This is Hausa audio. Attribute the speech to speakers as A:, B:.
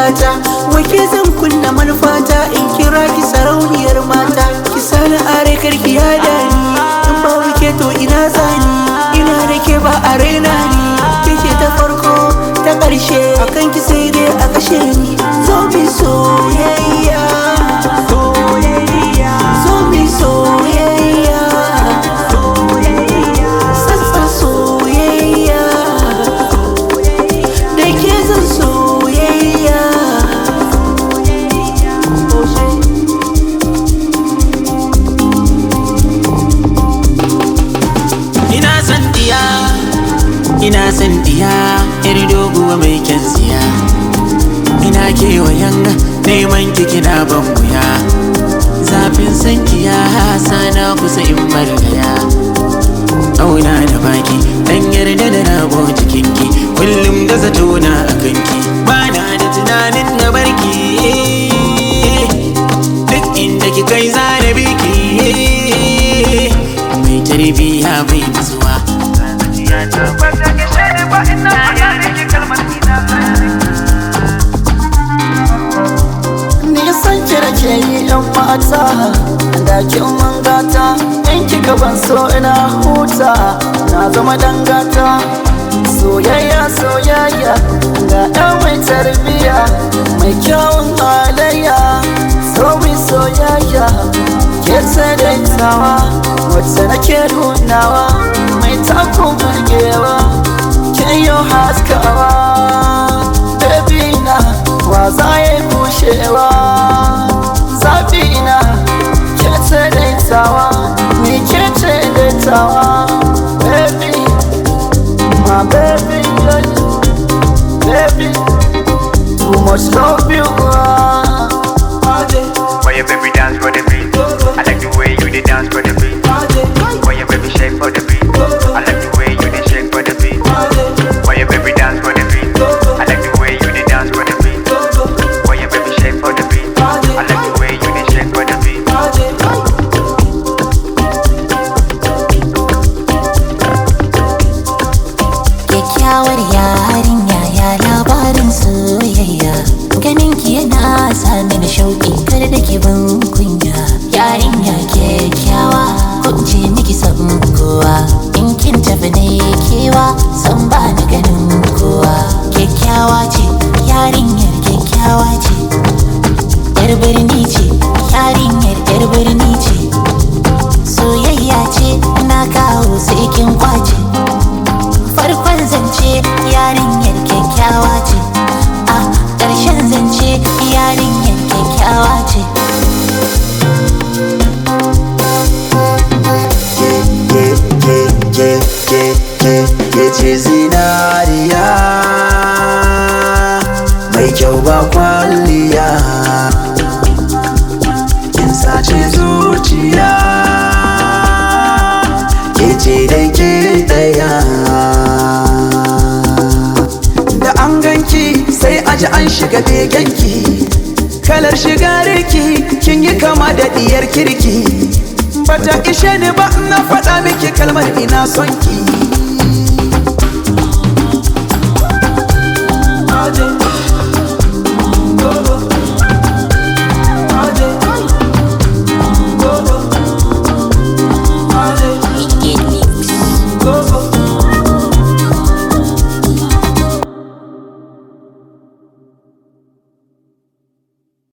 A: gata wake zan kunna manufata in kira ki sarauniyar mata ki sani are karki ya dani in ba wake to ina zani ina da ke ba a raina ni kike ta farko ta ƙarshe akan ki sai dai a kashe ni zo mi soyayya soyayya zo mi soyayya soyayya sassa soyayya da ke zan soyayya
B: ina san diya ina san diya yar doguwa mai kyan siya ina kewayen neman ki kina ban wuya zafin san ki ya sana kusa in margaya auna da baki dan yarda da rabo jikinki kullum da zato na akan ki bana da tunanin na barki duk inda ki kai zana biki mai tarbiya bai nutsuwa
A: nisan kira ke yi yan mata da kin mangata in kika ban so ina huta na zama dangata soyayya soyayya ga ɗan mai tarbiya mai kyawun halayya so mai soyayya ke tsadaitawa wacce nake nunawa mai takun burgewa ke yi haskawa baby na wa za ya kushewa zafi na ke ce daitawa ni ke ce daitawa baby my baby baby too much love you ah.
C: Why your baby dance for the beat? I like the way you dey dance for the beat. Why your baby shake for the beat? I like the way you dey shake for the beat. Why your baby dance for the beat? I like the way you dey dance for the beat. Why your baby shake for the beat? I like the way you dey shake for the beat.
D: kyakkyawar yarinya ya labarin soyayya ganin ki yana sa mini shauƙi kar da ki ban kunya yarinya kyakkyawa kunce miki san kowa in kin tafi ne kewa san ba ni ganin kowa kyakkyawa ce yarinyar kyakkyawa ce yar birni ce yarinyar yar birni ce soyayya ce na kawo sai kin kwace farkon zance yarinyar kyakkyawa ce a ƙarshen zance yarinyar kyakkyawa ce
E: ke ce zinariya mai kyau ba kwalliya kin sace zuciya ke ce dai ke daya da an ganki sai aji an shiga begenki kalar shigariki kin yi kama da diyar kirki bata ishe ni ba na faɗa miki kalmar ina son ki